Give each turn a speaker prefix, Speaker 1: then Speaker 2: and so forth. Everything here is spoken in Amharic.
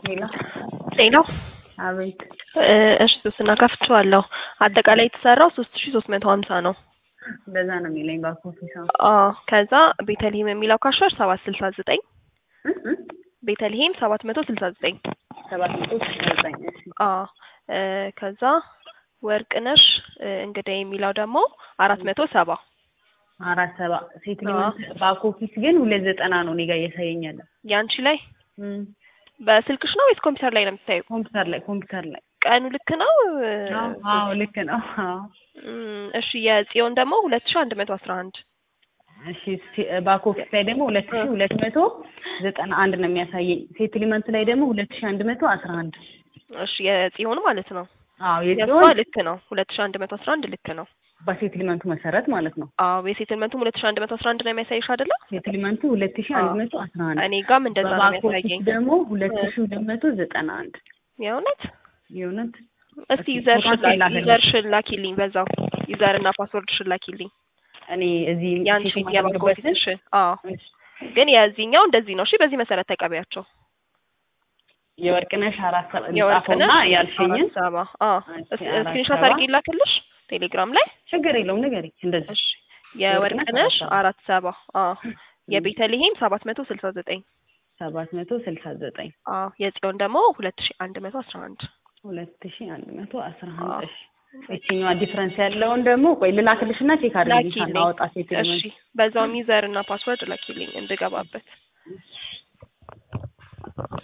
Speaker 1: ሄሎ
Speaker 2: ጤና
Speaker 1: አቤት
Speaker 2: እሺ ሶስትና ከፍቼዋለሁ። አጠቃላይ የተሰራው ሶስት ሺ ሶስት መቶ ሀምሳ ነው።
Speaker 1: እንደዛ ነው የሚለኝ ባክ ኦፊስ አሁን
Speaker 2: አዎ ከዛ ቤተልሔም የሚለው ካሻር ሰባት ስልሳ ዘጠኝ ቤተልሔም ሰባት መቶ ስልሳ ዘጠኝ
Speaker 1: ሰባት መቶ ስልሳ ዘጠኝ እሺ
Speaker 2: አዎ እ ከዛ ወርቅነሽ እ እንግዳ የሚለው ደግሞ አራት መቶ ሰባ
Speaker 1: አራት ሰባ ሴት ባክ ኦፊስ ግን ሁለት ዘጠና ነው እኔ ጋር እያሳየኛል።
Speaker 2: ያንቺ ላይ በስልክሽ ነው ወይስ ኮምፒውተር ላይ ነው የምታየው?
Speaker 1: ኮምፒውተር ላይ ኮምፒውተር ላይ
Speaker 2: ቀኑ ልክ ነው?
Speaker 1: አዎ አዎ ልክ ነው። አዎ
Speaker 2: እም፣ እሺ የጽዮን ደግሞ ሁለት ሺ አንድ መቶ አስራ አንድ
Speaker 1: እሺ ባክ ኦፊስ ላይ ደግሞ ሁለት ሺ ሁለት መቶ ዘጠና አንድ ነው የሚያሳየኝ። ሴትልመንት ላይ ደግሞ ሁለት ሺ አንድ መቶ አስራ አንድ
Speaker 2: እሺ የጽዮን ማለት ነው።
Speaker 1: አዎ
Speaker 2: የእሷ
Speaker 1: የጽዮን
Speaker 2: ልክ ነው። ሁለት ሺ አንድ መቶ አስራ አንድ ልክ ነው።
Speaker 1: በሴትልመንቱ መሰረት ማለት ነው።
Speaker 2: አዎ የሴትልመንቱም ሁለት ሺ አንድ መቶ አስራ አንድ ነው የሚያሳይሽ አይደለ?
Speaker 1: ሴትልመንቱ ሁለት ሺ አንድ መቶ አስራ አንድ
Speaker 2: እኔ ጋም እንደዛ ነው
Speaker 1: በባክ ኦፊስ
Speaker 2: የሚያሳየኝ።
Speaker 1: ደግሞ ሁለት ሺ ሁለት መቶ ዘጠና አንድ
Speaker 2: የእውነት
Speaker 1: የእውነት
Speaker 2: እስቲ ዩዘር
Speaker 1: ፎቶን
Speaker 2: ሽላ
Speaker 1: ላክልኝ።
Speaker 2: ዩዘር ሽላኪልኝ በዛው ዩዘር እና ፓስወርድ ሽላኪልኝ
Speaker 1: እኔ እዚህ
Speaker 2: ያንቺ
Speaker 1: ቼክ
Speaker 2: የባንክ
Speaker 1: የማደርግበትን
Speaker 2: ኦፊስሽን። አዎ ግን የዚህኛው እንደዚህ ነው። እሺ በዚህ መሰረት ተቀቢያቸው።
Speaker 1: የወርቅነሽ አራት ሰባ ጻፈውና
Speaker 2: የወርቅነሽ
Speaker 1: ያልሽኝን
Speaker 2: አራት ሰባ አዎ
Speaker 1: እሺ፣ አራት
Speaker 2: ስክሪንሾት
Speaker 1: ሰባ
Speaker 2: አድርጌ ላክልሽ ቴሌግራም ላይ
Speaker 1: ችግር የለውም ንገሪኝ። እንደዚህ
Speaker 2: እሺ የወርቅነሽ አራት ሰባ አዎ የቤተልሔም ሰባት መቶ ስልሳ ዘጠኝ
Speaker 1: ሰባት መቶ ስልሳ ዘጠኝ
Speaker 2: አዎ የጽዮን ደግሞ ሁለት ሺ አንድ መቶ አስራ አንድ
Speaker 1: ሁለት ሺ አንድ መቶ አስራ
Speaker 2: አዎ።
Speaker 1: አንድ እሺ ይችኛዋ ዲፍረንስ ያለውን ደግሞ ቆይ ልላክልሽና ቼክ አድርጊ
Speaker 2: ላኪልኝ።
Speaker 1: ሳናወጣ ሴት
Speaker 2: እሺ በዛውም ዩዘር እና ፓስወርድ ላኪልኝ እንድገባበት